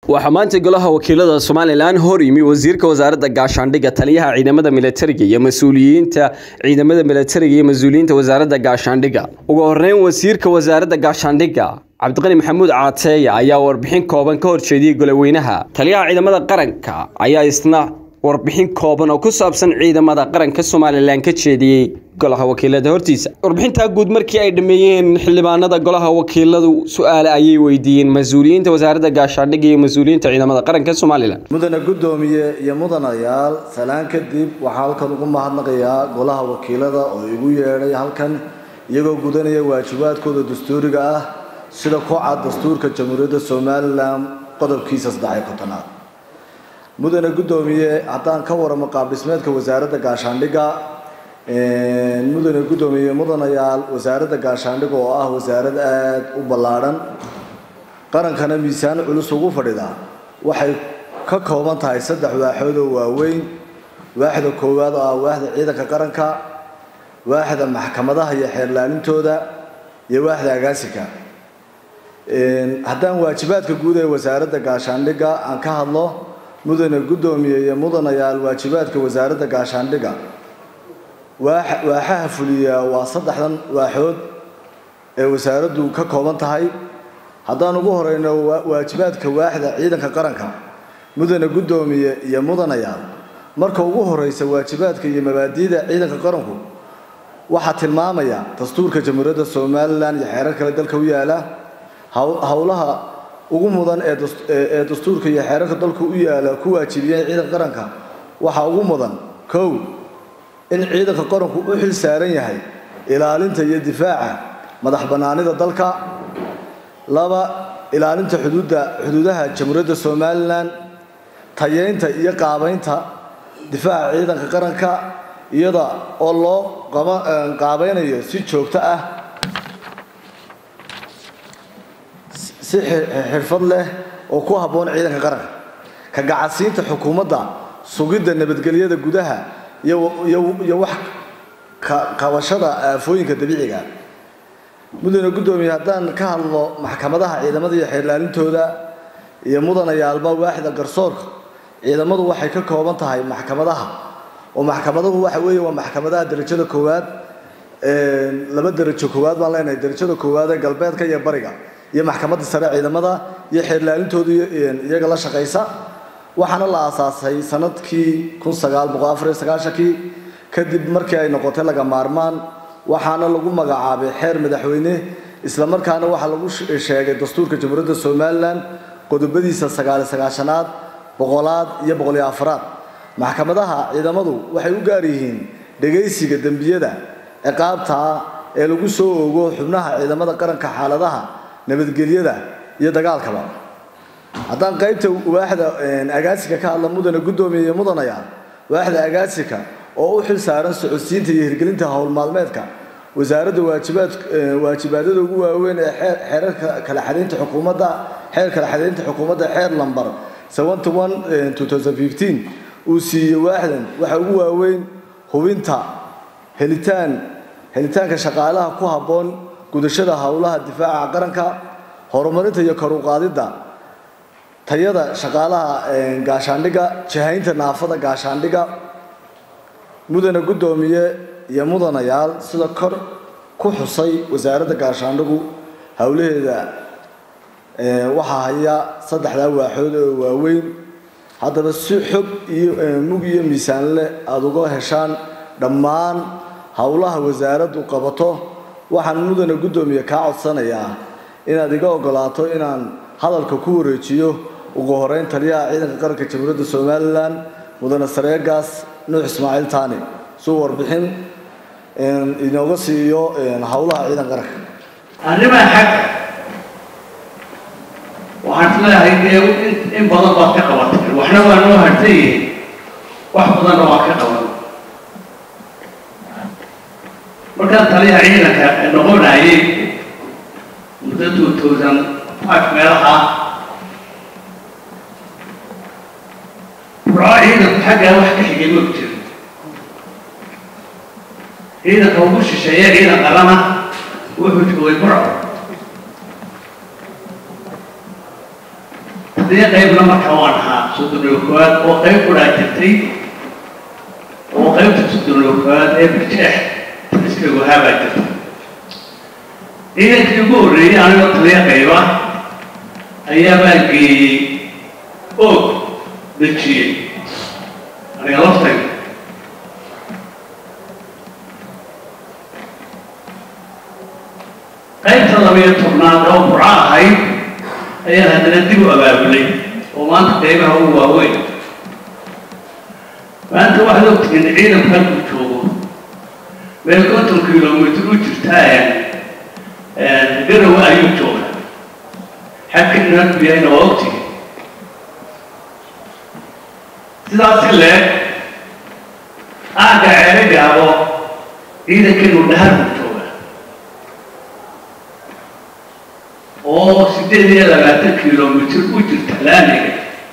waxaa maanta golaha wakiilada somalilan hor yimi wasiirka wasaaradda gaashaandhigga taliyaha ciidamada militariga iyo mas-uuliyiinta ciidamada militariga iyo mas-uuliyiinta wasaaradda gaashaandhigga ugu horeyn wasiirka wasaaradda gaashaandhigga cabdiqani maxamuud caateeya ayaa warbixin kooban ka horjeediyey goloweynaha taliyaha ciidamada qaranka ayaa isna warbixin kooban oo ku saabsan ciidamada qaranka somalilan ka jeediyey golaha wakiilada hortiisa warbixintaa guud markii ay dhameeyeen xildhibaanada golaha wakiiladu su-aale ayay weydiiyeen mas-uuliyiinta wasaaradda gaashaandhigga iyo mas-uuliyiinta ciidamada qaranka somalilan mudane guddoomiye iyo mudanayaal salaan kadib waxaa halkan ugu mahadnaqayaa golaha wakiilada oo igu yeedhay halkan iyagoo gudanaya waajibaadkooda dastuuriga ah sida ku cad dastuurka jamhuuriyadda somalilan qodobkiisa saddex kontonaad mudane guddoomiye haddaan ka waramo qaab dhismeedka wasaaradda gaashaandhigga mudane guddoomiye mudanayaal wasaaradda gaashaandhigga oo ah wasaarad aada u ballaadhan qarankana miisaan culus ugu fadhida waxay ka kooban tahay saddex waaxood oo waaweyn waaxda koowaad oo ah waaxda ciidanka qaranka waaxda maxkamadaha iyo xeerlaalintooda iyo waaxda agaasika haddaan waajibaadka guud ee wasaaradda gaashaandhigga aan ka hadlo mudane guddoomiye iyo mudanayaal waajibaadka wasaaradda gaashaandhigga waaxaha fuliya waa saddexdan waaxood ee wasaaraddu ka kooban tahay haddaan ugu horeyno waajibaadka waaxda ciidanka qaranka mudane guddoomiye iyo mudanayaal marka ugu horeysa waajibaadka iyo mabaadi'da ciidanka qaranku waxaa tilmaamaya dastuurka jamhuuriyadda somalilan iyo xeerar kale dalka u yaala howlaha ugu mudan ee dastuurka iyo xeerarka dalku u yaala ku waajibiyeen ciidanka qaranka waxaa ugu mudan kow in ciidanka qaranku u xil saaran yahay ilaalinta iyo difaaca madax bannaanida dalka laba ilaalinta xuduudda xuduudaha jamhuuriyadda somalilan tayeynta iyo qaabeynta difaaca ciidanka qaranka iyada oo loo qaabeynayo si joogto ah si xirfad leh oo ku habboon ciidanka qaranka ka gacadsiinta xukuumadda sugidda nabadgelyada gudaha iyo wax qabashada aafooyinka dabiiciga mudane guddoomiye haddaan ka hadlo maxkamadaha ciidamada iyo xeerlaalintooda iyo mudanayaalba waaxda garsoorka ciidamadu waxay ka kooban tahay maxkamadaha oo maxkamadahu waxa weeye waa maxkamadaha derajada koowaad laba derajo koowaad baan leenahay derajada koowaad ee galbeedka iyo bariga iyo maxkamadda sare ciidamada iyo xeerlaalintooda iyaga la shaqaysa waxaana la aasaasay sanadkii kun sagaal boqol afar iyo sagaashankii kadib markii ay noqotay laga maarmaan waxaana lagu magacaabay xeer madaxweyne islamarkaana waxaa lagu sheegay dastuurka jamhuuriyadda somalilan qodobadiisa sagaali sagaashanaad boqolaad iyo boqol iyo afaraad maxkamadaha ciidamadu waxay u gaar yihiin dhegaysiga dembiyada ciqaabta ee lagu soo oogo xubnaha ciidamada qaranka xaaladaha nabadgelyada iyo dagaalkaba haddaan qaybta waaxda agaasika ka hadla mudane guddoomiye iyo mudanaya waaxda agaasika oo u xil saaran socodsiinta iyo hirgelinta howlmaalmeedka wasaaradda waajibaad waajibaadada ugu waaweyn ee xeerarka kala xadaynta xukuumadda xeer kala xadaynta xukuumadda xeer lambar seventy one two thousand fifteen uu siiyey waaxdan waxa ugu waaweyn hubinta helitaan helitaanka shaqaalaha ku habboon gudashada howlaha difaaca qaranka horumarinta iyo kor u qaadidda tayada shaqaalaha gaashaandhigga jihaynta naafada gaashaandhigga mudane guddoomiye iyo mudanayaal sida kor ku xusay wasaaradda gaashaandhigu howlaheeda waxaa haya saddexdaa waaxood oo waaweyn haddaba si xog iyo mug iyo miisaan leh aada uga heshaan dhammaan howlaha wasaaraddu qabato waxaan mudane guddoomiye kaa codsanayaa inaad iga ogolaato inaan hadalka ku wareejiyo ugu horeyn taliyaha ciidanka qaranka jamhuuriyadda somalilan mudane sareegaas nuux ismaaciil taani suu warbixin inooga siiyo howlaha ciidanka qaranka arrimaha xagga waxaan isleeyahay dee in badan baad ka qabatay waxna waa noo hartay yihiin wax badanna waa ka qaban markaan taliyaha ciidanka noqonayay muddo two thousand five meelaha burco ciidanku xaggaa wax ka xigay ma jiro ciidanka ugu shisheeya ciidan qalana wuxuu joogay burco taliya qaybna markaa waan ahaa soddon koowaad oo qayb kudhaa jirtay oo qaybta soddon koowaad ee birjeex taliskaygu ahaabaa jirta ciidankii ugu horreeyey anigoo taliya qayba ayaa baan geeyey oog dejiyey aniga laftayda qaybta labayo tobnaad oo burco ahayd ayaan haddana dib u abaabulay oo maanta qaybaha ugu waaweyn maanta waxaad ogtihiin ciidanku halkuu joogo meel konton kilomitr u jirtaa garowe ayuu jooga xagkinu halkuu yahayna waa ogtihiin sidaasi leeg aagga ceele gaabo ciidankeenu dhahar buu jooga oo siddeed iyo labaatan kilomitr u jirta laamiga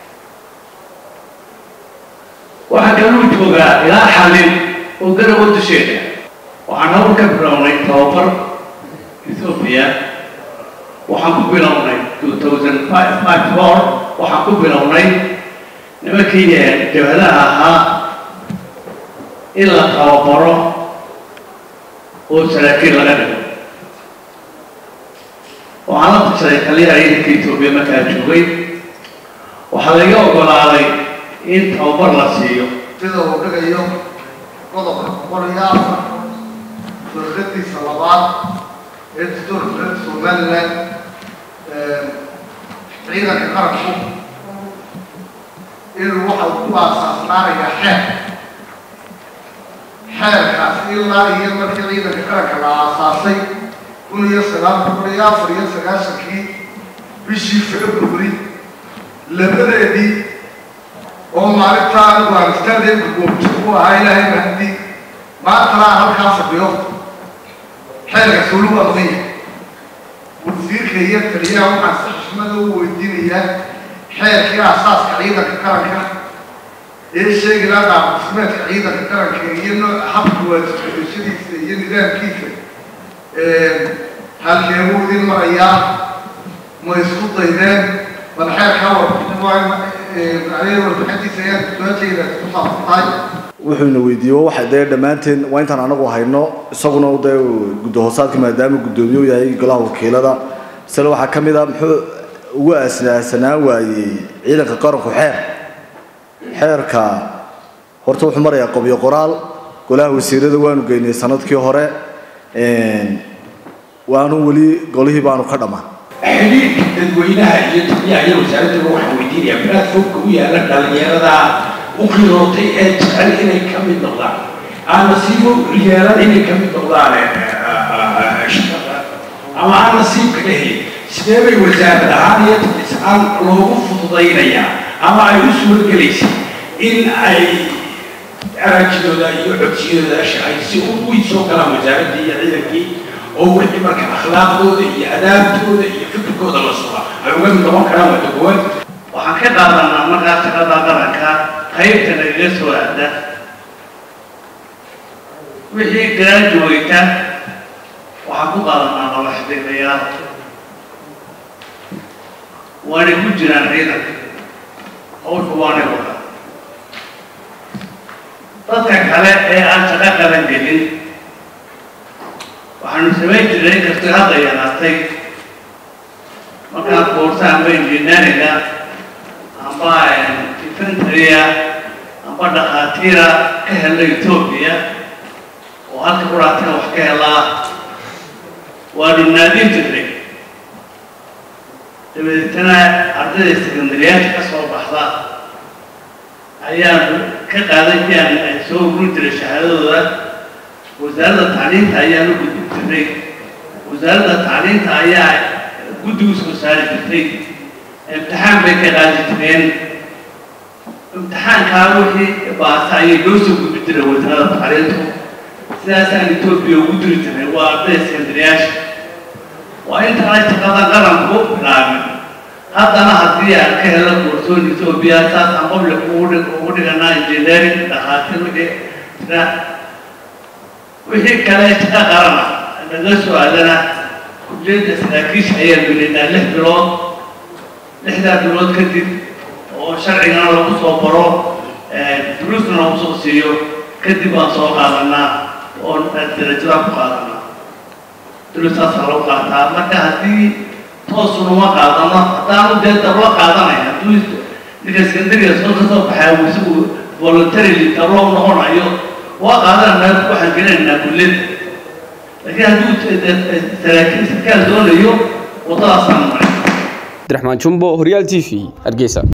waxaa kaluu joogaa ilaa xalin oo garowo dusheeda waxaan hawl ka bilownay tababar ethoobia waxaan ku bilownay two thousand five five four waxaan ku bilownay nimankii jabhadaha ahaa in la tababaro oo saraakiil laga dhigo waxaan la tashaday taliyaha ciidanka etoobiya markaa joogay waxaa laga ogolaaday in tababar la siiyo sida uu dhigayo qodobka boqol iyo afar firqadiisa labaad ee dastuurka reer somaliland ciidanka qaranku inuu waxa uu ku aasaasnaanaya xeer xeerkaas ilaa iyo markii ciidanka qaranka la aasaasay kun iyo sagaal boqol iyo afar iyo sagaashankii bishii february labadeedii oo maalintaa anigu aan istaadeenka goobjoog u ahaa ilaahay mahdi maantana aan halkaa fadhiyo xeerkaas weli waa maqanya wasiirka iyo taliyaha waxaan si xushmada u weydiinayaa xeerkii aasaaska ciidanka qaranka ee sheegi lahaa qaabdhismeedka ciidanka qaranka iyo nooc habka waajibgudashadiisa iyo nidaamkiisa halkeebuu idin marayaa ma isku daydeen bal xeerkaa warbixin waa warbixintiisa ayaan su-aashayda ku saabsan tahay wuxuuna weydiiye waxa dee dhammaanteen waa intaan anagu hayno isaguna dee gudahoosaadka maadaama guddoomiye u yahay golaha wakiilada isla waxaa ka mid a muxuu ugu aasaasanaan waayey ciidanka qaranku xeer xeerka horta wuxuu marayaa qobyo qoraal golaha wasiirada waanu geynay sanadkii hore waanu weli golihii baanu ka dhammaan xidhiidhka dadweynaha iyo taliyaha iyo wasaaradduba waxaan weydiinayaa platformka u yaala dhalinyarada u qirootay ee jecel inay ka mid noqdaan aan nasiibo yeelan inay ka mid noqdaan shaqada ama aan nasiibka dhahayn sidee bay wasaarad ahaan iyo talis ahaan loogu fududaynayaa ama ay u suuragelaysa in ay araajidooda iyo codsiyadooda shahay si u soo galaan wasaaraddii iyo ciidankii oo wixii marka akhlaaqdooda iyo adaabtooda iyo fikirkooda la suga ay uga mid noqon karaan wada gowan waxaan ka qaadanaa markaa shaqada qaranka qaybta nagaga soo aada wixii graduata waxaan ku qaadanaa laba xidhiidhayaal waanay ku jiraan ciidanka hawsha waanay wada dadka kale ee aan shaqo qaban gelin waxaanu samayn jiray inkastoo hadda yaraatay markaan koorsa amba injineeriga amba infantaria amba dhakhaatiira ka hela etoobiya oo halka quraatina wax ka helaa waanu naadin jirnay dabadeetana ardayda sekandariyaasha ka soo baxda ayaanu ka qaadan jiraan soo ururin jiray shahaadadooda wasaaradda tacliinta ayaanu gudbin jirnay wasaaradda tacliinta ayaa guddigu soo saari jirtay imtixaan bay ka qaadi jireen imtixaankaa wixii baasa ayay loo soo gudbin jiray wasaaradda tacliintu sidaasaan etoobiya ugu diri jirnay waa ardayda sekandariyaasha waa intaanay shaqada qaranku bilaabin haddana haddii aan ka helo koorsoon etoobiya saasaan public ugu dhiganaa engineering dhakhaatiir wixii jira wixii kale shaqa qarana naga soo aadana kulliyadda saraakiisha ayaan gelinaa lix bilood lixdaa bilood kadib oo sharcigana lagu soo baro duruusna lagu soo siiyo kadib baan soo qaadanaa oo darajada ku qaadanaa duruustaasaa lagu qaataa marka haddii toosunuma qaadano haddaanu dee dablo qaadanaya hadduu ninka secondariga soo ka soo baxaa uu isagu voluntarily dablo noqonayo waa qaadananaa waxaan gelinaynaa kulliyad laakiin hadduu saraakiil sarkaal doonayo waddadaasaan maray abdiraxmaan jumbo horyaal t v hargeysa